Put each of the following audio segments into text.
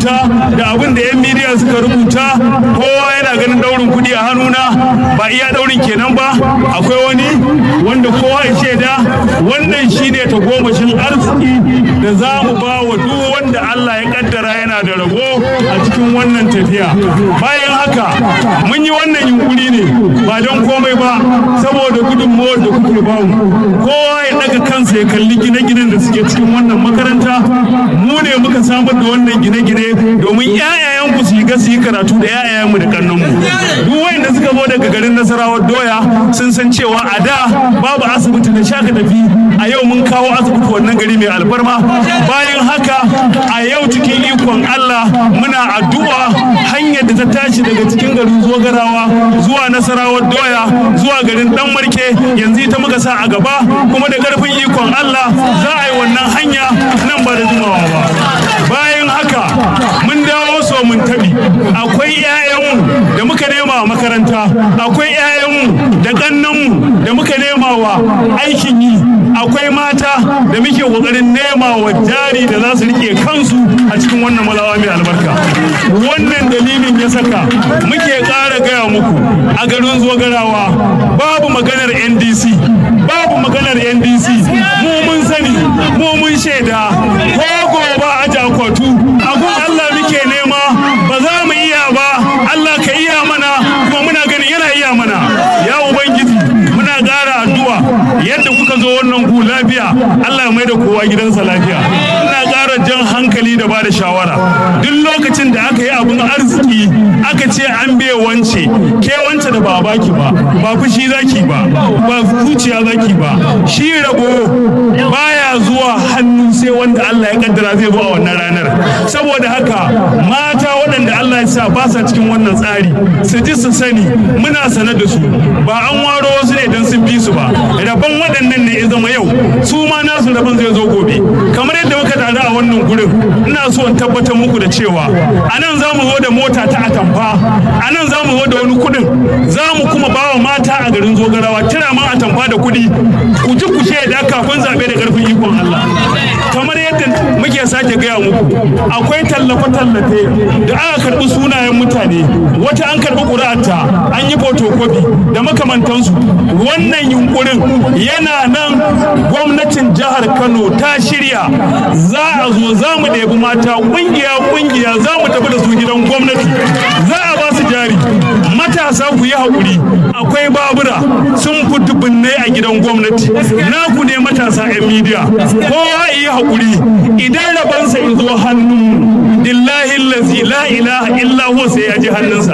rubuta da abin da 'yan midiya suka rubuta kowa yana ganin daurin kuɗi a hannuna ba iya daurin kenan ba akwai wani wanda kowa ya shaida wannan shine ta gomashin arziki da za mu ba wa duk wanda Allah ya kaddara yana da rabo a cikin wannan tafiya bayan haka mun yi wannan yunkuri ne ba don komai ba saboda gudunmawar da kuke ba mu kowa ya daga kansa ya kalli gine-ginen da suke cikin wannan makaranta mu ne muka samar da wannan gine-gine domin 'ya'yayanku su yi su yi karatu da 'ya'yayanmu da kannanmu duk wayanda suka zo daga garin nasarawar doya sun san cewa a da babu asibiti da shaka tafi a yau mun kawo asibiti wannan gari mai alfarma bayan haka a yau cikin ikon Allah muna addu'a hanyar da ta tashi daga cikin garin zogarawa zuwa nasarawar doya zuwa garin dan marke yanzu ita muka sa a gaba kuma da karfin ikon Allah za a yi wannan hanya nan ba da jimawa ba bayan haka mun dawo so mun tabi akwai 'ya'yanmu da muka nema wa makaranta akwai 'ya'yanmu da ƙannanmu da muka nema wa aikin yi akwai mata da muke ƙoƙarin nema wa jari da za su rike kansu a cikin wannan malawa mai albarka wannan dalilin ya saka muke ƙara gaya muku a garin zogarawa babu maganar ndc babu maganar ndc mu mun sani mu mun shaida ko gobe a jakwatu agun allah muke nema ba za mu iya ba allah ka iya mana kuma muna ganin yana iya mana ya ubangiji muna ƙara addu'a yadda kuka zo wannan ku lafiya allah ya mai da kowa gidansa lafiya ina ƙara jan hankali da ba da shawara duk lokacin da aka yi abin arziki aka ce an bai wance ke wance da ba baki ba ba fushi zaki ba ba zuciya zaki ba shi rabo baya zuwa hannu sai wanda Allah ya kaddara zai zo a wannan ranar saboda haka mata waɗanda Allah ya sa ba sa cikin wannan tsari su ji su sani muna sane da su ba an waro wasu ne don sun fi su ba rabon waɗannan ne ya zama yau su ma nasu rabon zai zo gobe kamar yadda muka tare a wannan gurin ina so in tabbatar muku da cewa a nan za mu zo da mota ta atamfa a nan za mu zo da wani kudin za mu kuma ba wa mata a garin zogarawa kira ma atamfa da kudi ku ji ku shaida kafin zaɓe da ƙarfin ikon Allah kamar yadda muke sake gaya muku akwai tallafe-tallafe da aka karɓi sunayen mutane wata an karɓi ƙuri'arta an yi fotokofi da makamantansu wannan yunkurin yana nan gwamnatin jihar Kano ta shirya za a zo za mu ɗebi mata ƙungiya-ƙungiya za mu tafi da su gidan gwamnati za a ba su jari matasa ku yi haƙuri akwai babura sun fi dubunnai a gidan gwamnati naku ne matasa 'yan midiya kowa yi haƙuri idan rabansa in zo hannu billahi lazi la ilaha illa huwa sai ya ji hannunsa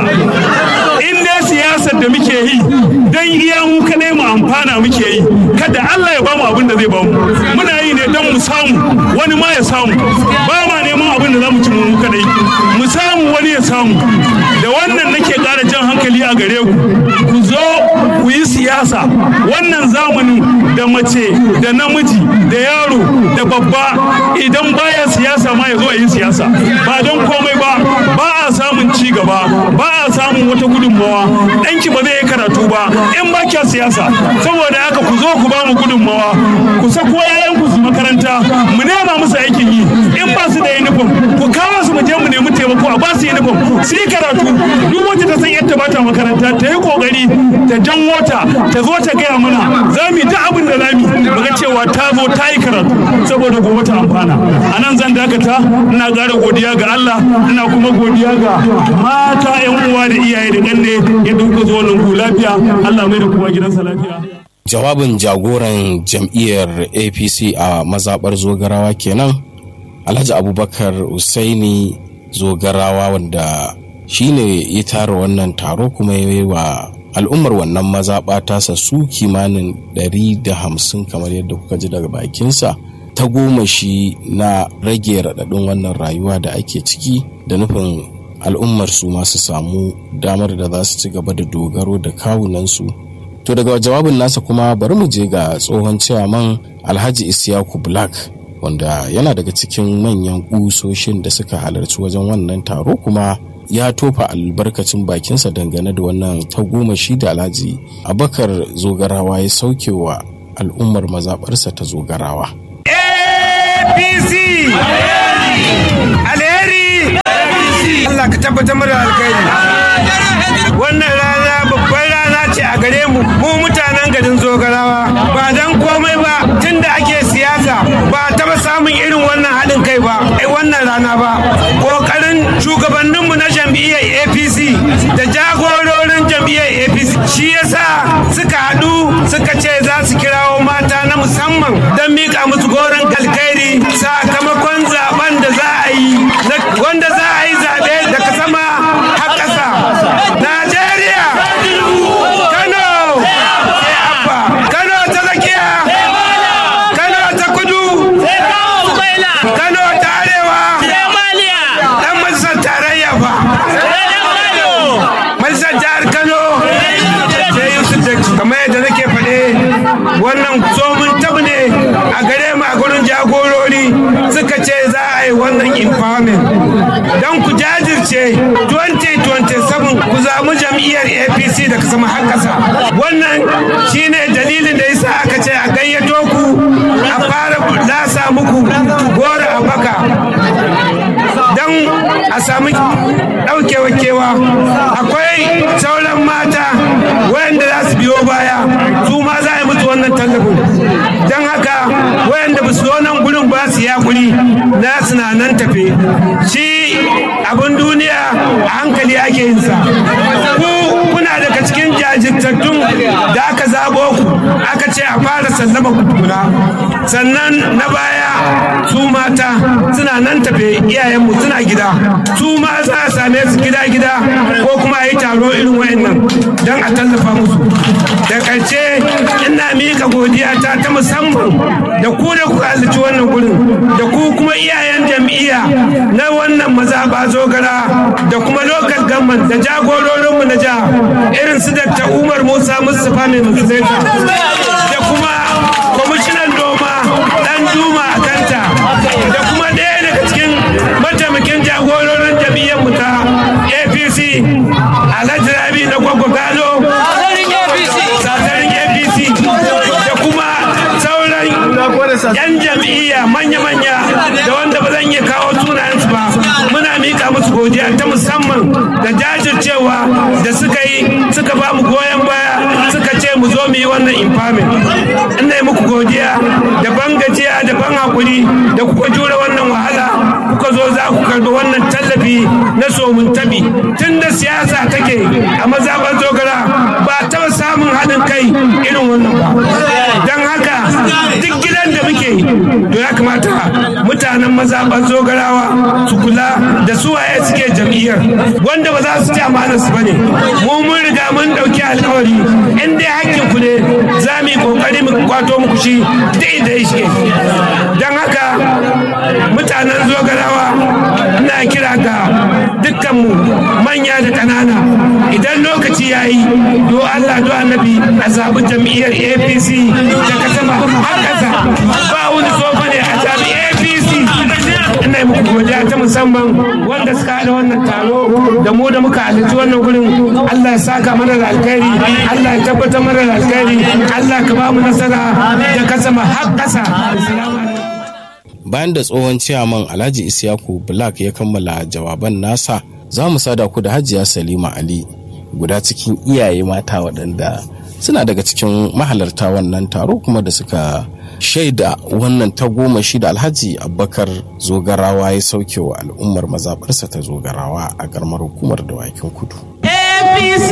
in dai siyasar da muke yi dan iya mu kadai mu amfana muke yi kada Allah ya bamu abin da zai bamu muna yi ne dan mu samu wani ma ya samu ba ma neman abin da zamu ci mu kadai mu samu wani ya samu da wannan nake ƙara jan hankali a gare ku ku zo ku yi siyasa wannan zamanin da mace da namiji da yaro da babba idan baya siyasa ma ya zo a yi siyasa ba don komai ba ba a samun ci gaba ba a samun wata gudunmawa ɗanki ba zai yi karatu ba in ba kya siyasa saboda haka ku zo ku ba mu gudunmawa ku sako yayan ku su makaranta mu nema musu aikin yi in ba su da uniform ku kawo su mu je mu nemi taimako a ba su uniform su yi karatu duk wacce ta san yadda ba ta makaranta ta yi kokari ta jan wata ta zo ta gaya mana za mu yi ta abin da za mu muga cewa ta zo ta yi karatu saboda gobe ta amfana a nan zan dakata ina ƙara godiya ga Allah ina kuma godiya ga mata yan uwa da iyaye da ƙanne yadda kuka zo nan ku lafiya Allah mai da kowa gidansa lafiya jawabin jagoran jam'iyyar apc a mazaɓar zogarawa kenan alhaji abubakar usaini zogarawa wanda shine ya tara wannan taro kuma ya yi wa al'ummar wannan mazaɓa tasa su kimanin 150 kamar yadda kuka ji daga bakinsa ta goma shi na rage raɗaɗin wannan rayuwa da ake ciki da nufin al'ummar su masu samu damar da za su ci gaba da dogaro da kawunansu to daga jawabin nasa kuma bari mu je ga tsohon ciyaman alhaji isyaku black wanda yana daga cikin manyan kusoshin da suka halarci wajen wannan taro kuma ya tofa albarkacin bakinsa dangane da wannan tagomashi da alhaji abakar zogarawa ya sauke wa al'ummar mazaɓarsa ta zogarawa apc alheri tabbatar mana alkhairi wannan rana babbar rana ce a gare mu mu mutanen garin zogarawa ba dan komai ba tunda ake siyasa ba taba samun irin wannan haɗin kai ba ai wannan rana ba ƙoƙarin shugabanninmu na jam'iyyar apc da jagororin jam'iyyar apc shi yasa suka haɗu suka ce za su kirawo mata na musamman don miƙa musu goron alkhairi sakamakon zaben da za a yi wanda za a yi zaɓe daga sama har ƙasa najeriya kano sai abba kano ta tsakiya kano ta kudu kano ta arewa dan majalisar tarayya ba majalisar jihar kano sai yusuf da kamar yadda nake faɗe wannan tsomin tabu ne a gare mu a gurin jagorori suka ce za a yi wannan empowerment don ku jajirce 2027 ku zamu jam'iyyar apc da ka sama har ƙasa wannan shine dalilin da yasa aka ce a gayyato ku a fara lasa muku gora a baka don a samu ɗaukewa kewa akwai sauran mata wayanda za su biyo baya su ma za a yi mutu wannan tallafin don haka wayanda ba su nan gurin ba su ya guri na suna nan tafe shi abin duniya a hankali ake yin sa ku kuna daga cikin jajirtattun da aka zabo ku aka ce a fara sallama ku tukuna sannan na baya su mata suna nan tafe iyayenmu suna gida su ma za a same su gida-gida ko kuma a yi taro irin wayannan don a tallafa musu da ƙarshe ina miƙa godiya ta ta musamman da ku da kuka halarci wannan gurin da ku kuma iyayen jam'iyya na wannan mazaɓa zogara da kuma lokal gamman da jagororinmu na jiha irin su da umar musa mustapha mai musulunta da kuma kwamishinan noma dan juma a kanta da kuma ɗaya daga cikin mataimakin jagororin jam'iyyar mu ta apc alhaji rabi na gwagwa gano satarin apc da kuma sauran yan jam'iyya manya-manya da wanda ba zan iya kawo sunayensu ba muna mika musu godiya ta musamman da jajircewa da suka yi suka ba mu goyon baya suka ce mu zo mu yi wannan infamin ina yi muku godiya da ban gajiya da ban hakuri da kuka jure wannan wahala kuka zo za ku karbi wannan tallafi na somun tabi tun da siyasa take a mazaɓar zogara ba taɓa samun haɗin kai irin wannan ba don haka duk gidan da muke to ya kamata mutanen mazaɓar zogarawa su kula da su waye suke jam'iyyar wanda ba za su ci amanar su bane mu mun riga mun ɗauki alkawari in dai hakkin ku ne za mu yi kokari mu kwato muku shi dai da shi don haka mutanen zogarawa ina kira ga dukkanmu manya da ƙanana idan lokaci ya yi do Allah do annabi a zaɓi jam'iyyar APC da ka sama har ƙasa ba wani sofa ne a zaɓi APC ina yi muku godiya ta musamman wanda suka haɗa wannan taro da mu da muka halarci wannan gurin Allah ya saka mana da alkhairi Allah ya tabbatar mana da alkhairi Allah ka ba mu nasara da ka sama har ƙasa bayan da tsohon ciyaman alhaji isyaku black ya kammala jawaban nasa za mu sada ku da hajiya salima ali guda cikin iyaye mata waɗanda suna daga cikin mahalarta wannan taro kuma da suka shaida wannan tagomashi da alhaji abubakar zogarawa ya sauke wa al'ummar mazaɓarsa ta zogarawa a garmar hukumar dawakin kudu apc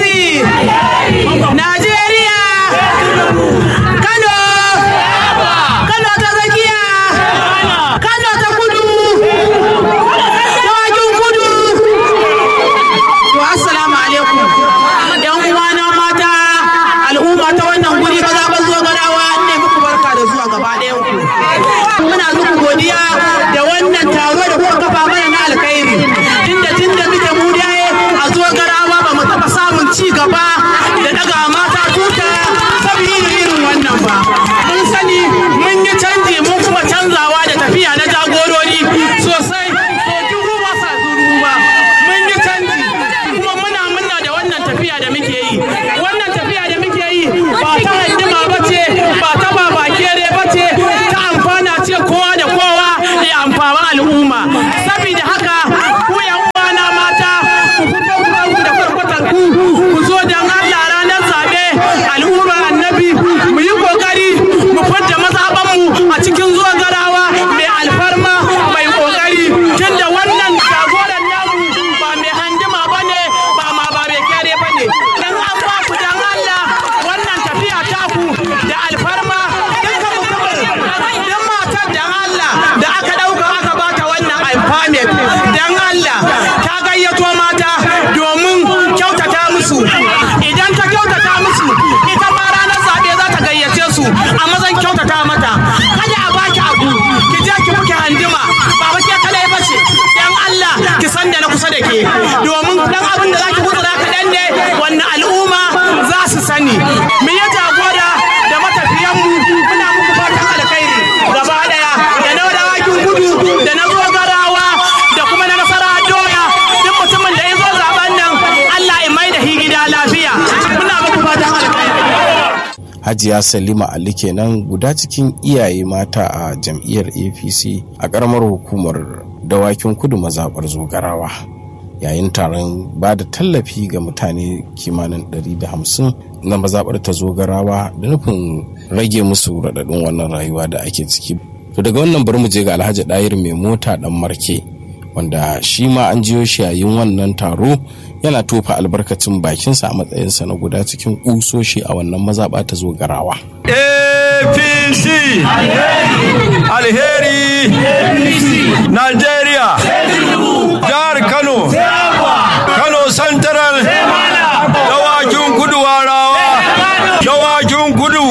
najeriya kano kano ta tsakiya kano ta kudu dawakin kudu to assalamu alaikum yan uwana mata al'umma ta wannan guri ba za zo garawa ne muku barka da zuwa gaba ɗayan ku muna muku godiya da wannan taro da kuka kafa mana na alkhairi tunda tunda muke mu dai a zo garawa ba mu taɓa samun ci gaba da daga mata tuta saboda irin wannan ba mun sani mun yi canji mun kuma canzawa da tafiya na jagoro da ke domin dan abin da zaki gutsura kaɗan ne wannan al'umma za su sani me ya jagora da matafiyanmu muna muku fatan alkhairi gaba daya da na dawakin gudu da na zogarawa da kuma na nasara doya duk mutumin da ya zo zaben nan Allah ya mai da hi gida lafiya muna muku fatan alkhairi hajiya salima ali kenan guda cikin iyaye mata a jam'iyyar apc a karamar hukumar dawakin kudu mazaɓar zogarawa yayin taron ba da tallafi ga mutane kimanin 150 na mazaɓar ta zogarawa da nufin rage musu raɗaɗin wannan rayuwa da ake ciki to daga wannan bari mu je ga alhaji ɗayir mai mota ɗan marke wanda shi ma an jiyo shi yayin wannan taro yana tofa albarkacin bakinsa a matsayinsa na guda cikin kusoshi a wannan mazaɓa ta zo garawa. apc alheri nigeria jihar kano kano central dawakin kudu warawa dawakin kudu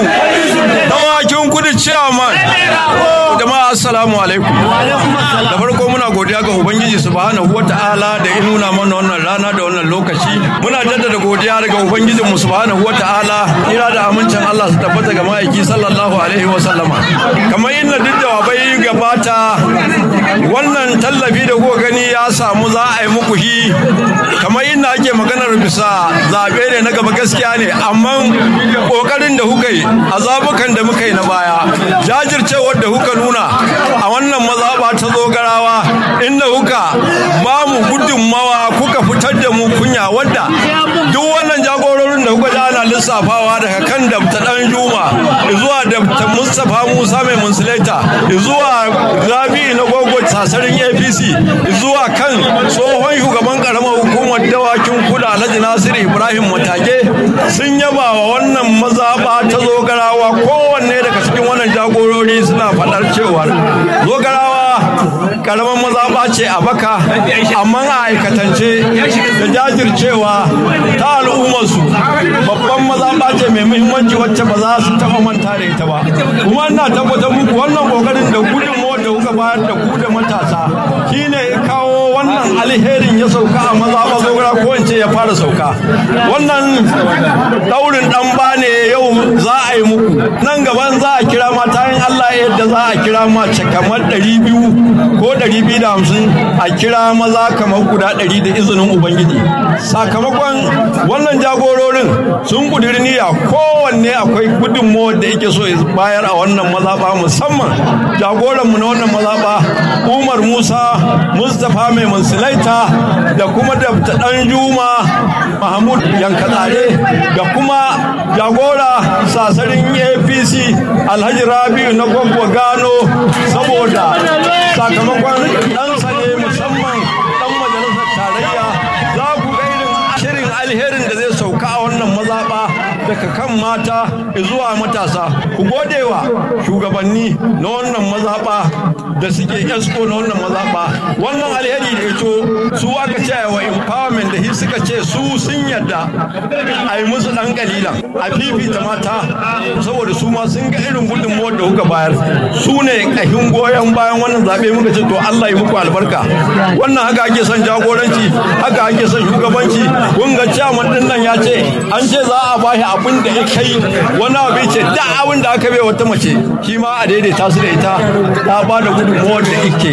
dawakin kudu chairman jama'a assalamu alaikum da farko muna godiya ga ubangiji subhanahu wata'ala da ya nuna mana wannan rana da wannan lokaci muna jaddada godiya daga ubangijin mu subhanahu wata'ala ira da amincin Allah su tabbata ga ma'aiki sallallahu alaihi wa sallama kamar inda duk jawabai gabata wannan tallafi da kuka gani ya samu za a yi muku shi kamar inda ake maganar bisa zaɓe ne na gaba gaskiya ne amma ƙoƙarin da kuka yi a zabukan da muka yi na baya jajircewar da kuka nuna a wannan mazaɓa ta zogarawa inda kuka ba mu gudunmawa kuka fitar da mu kunya wadda duk wannan jagororin da kuka ji ana lissafawa daga kan dabta dan juma zuwa dabta mustapha musa mai munsulaita zuwa rabi na gogo sasarin apc zuwa kan tsohon shugaban karamar hukumar dawakin kuda alhaji nasiru ibrahim matage sun yaba wa wannan mazaɓa ta zogarawa kowanne daga cikin wannan jagorori suna faɗar cewar zogarawa karamar mazaɓa ce a baka amma a aikatance da jajircewa ta al'ummarsu babban mazaɓa ce mai muhimmanci wacce ba za su taɓa manta da ita ba kuma ina tabbatar muku wannan kokarin da gudunmawar da kuka bayar da ku da matasa shine ya kawo wannan alherin ya sauka a mazaɓa zogara ko in ce ya fara sauka wannan daurin ɗan ba ne yau za a yi muku nan gaban za a kira mata yin Allah yadda za a kira mace kamar ɗari biyu ko ɗari biyu da hamsin a kira maza kamar guda ɗari da izinin Ubangiji. Sakamakon wannan jagororin sun ƙudiri niyya kowanne akwai gudunmawar da yake so ya bayar a wannan mazaɓa musamman jagoranmu na wannan mazaɓa Umar Musa Mustapha mai Mansilaita da kuma da ɗan Juma Mahmud Yankatsare da kuma jagora sasarin APC Alhaji Rabi'u na Gwagwa Gano saboda sakamakon ɗansa ne musamman ɗan majalisar tarayya za ku ga irin shirin alherin da zai sauka a wannan mazaɓa daga kan mata zuwa matasa ku gode wa shugabanni na wannan mazaɓa da suke esko na wannan mazaɓa wannan alheri da ito su aka ce wa empowerment da shi suka ce su sun yadda a yi musu ɗan kalilan a fifita mata saboda su ma sun ga irin gudunmuwar da kuka bayar su ne ƙahin goyon bayan wannan zaɓe muka ce to Allah yi muku albarka wannan haka ake son jagoranci haka ake son shugabanci kun ga ciyaman din nan ya ce an ce za a bashi abin da ya kai wani abu ce da abin da aka bai wata mace shi ma a daidaita su da ita ta ba da gudunmuwar da ike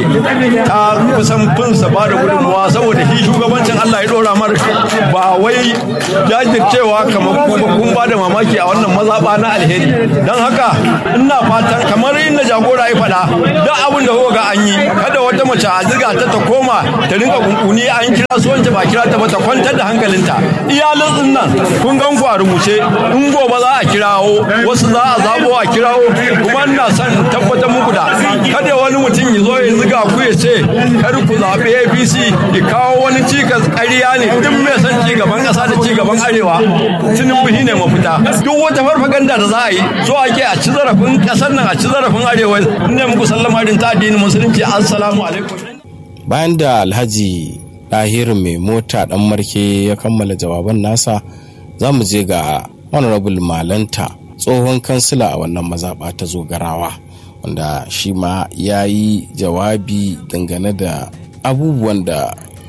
ta kusan finsa ba da gudunmuwa saboda shi shugabancin Allah ya dora mar ba wai jajircewa kamar kuma kun ba da mamaki a wannan mazaɓa na alheri don haka ina fatan kamar inda jagora ya faɗa da abin da kuka ga an yi kada wata mace a ziga ta ta koma ta rinka kunkuni an kira su wance ba kira ta ba ta kwantar da hankalinta iyalin din nan kun gan ku a rubuce in gobe za a kirawo wasu za a zabo a kirawo kuma ina son tabbatar muku da kada wani mutum ya zo ya ziga ku ya ce kar ku zaɓi APC ya kawo wani cikas ƙarya ne duk mai son ci gaban ƙasa da ci gaban arewa tinubu shine mafita duk wata farfaganda da za a yi so ake a ci zarafin ƙasar nan a ci zarafin arewa ne muku sallama din ta addinin musulunci assalamu alaikum bayan da alhaji ɗahiru mai mota ɗan marke ya kammala jawaban nasa za mu je ga honorable malanta tsohon kansila a wannan mazaɓa ta zogarawa wanda shi ma ya yi jawabi dangane da abubuwan da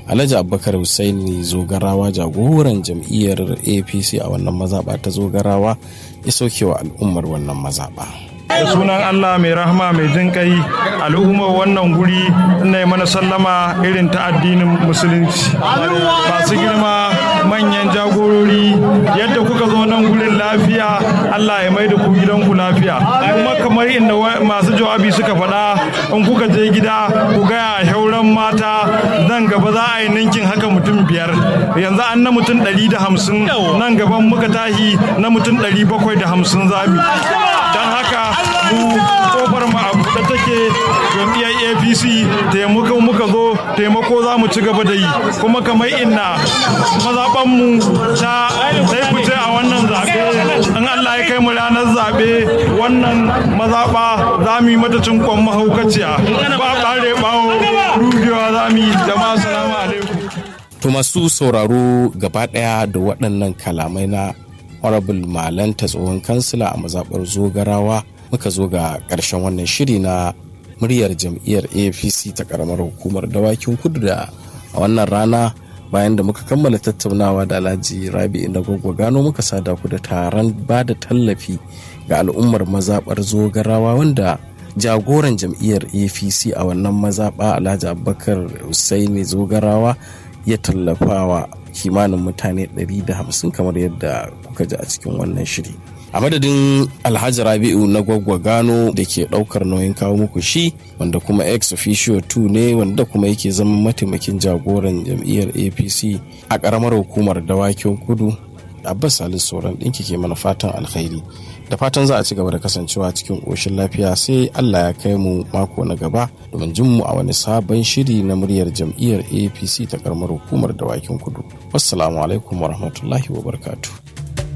alhaji abubakar husaini zogarawa jagoran jam'iyyar apc a wannan mazaɓa ta zogarawa ya sauke wa al'ummar wannan mazaɓa. da sunan Allah mai rahama mai jin kai al'ummar wannan guri ina mana sallama irin ta addinin musulunci masu girma manyan jagorori yadda kuka zo nan gurin lafiya Allah ya mai da ku gidanku lafiya kuma kamar inda masu jawabi suka faɗa in kuka je gida ku gaya shauran mata nan gaba za a yi ninkin haka mutum biyar yanzu an na mutum ɗari da hamsin nan gaban muka tahi na mutum ɗari bakwai da hamsin zami don haka mu kofar mu a buɗe take jam'iyyar apc taimako muka zo taimako za mu ci gaba da yi kuma kamar inna mazaɓanmu ta sai fice a wannan zaɓe in allah ya kai mu ranar zaɓe wannan mazaɓa za mu yi mata cinkon mahaukaciya ba ɓare ɓawo rugewa za mu yi jama'a salamu alaikum To masu sauraro gaba ɗaya da waɗannan kalamai na Honorable Malanta tsohon kansila a mazaɓar Zogarawa muka zo ga ƙarshen wannan shiri na muryar jam'iyyar APC ta ƙaramar hukumar dawakin kudu da a wannan rana bayan da muka kammala tattaunawa da Alhaji Rabi inda gwagwa gano muka sada ku da taron ba da tallafi ga al'ummar mazaɓar Zogarawa wanda jagoran jam'iyyar APC a wannan mazaɓa Alhaji Abubakar Hussaini Zogarawa ya tallafawa kimanin mutane 150 kamar yadda kuka ji a cikin wannan shiri a madadin alhaji rabi'u na gwaggwa gano da ke daukar nauyin kawo muku shi wanda kuma ex officio 2 ne wanda kuma yake zama mataimakin jagoran jam'iyyar apc a karamar hukumar dawakin kudu abbas salisu sauran ɗinki ke mana fatan alkhairi da fatan za a ci gaba da kasancewa cikin ƙoshin lafiya sai allah ya kai mu mako na gaba domin jin mu a wani sabon shiri na muryar jam'iyyar apc ta karamar hukumar dawakin kudu wassalamu alaikum warahmatullahi wabarakatuh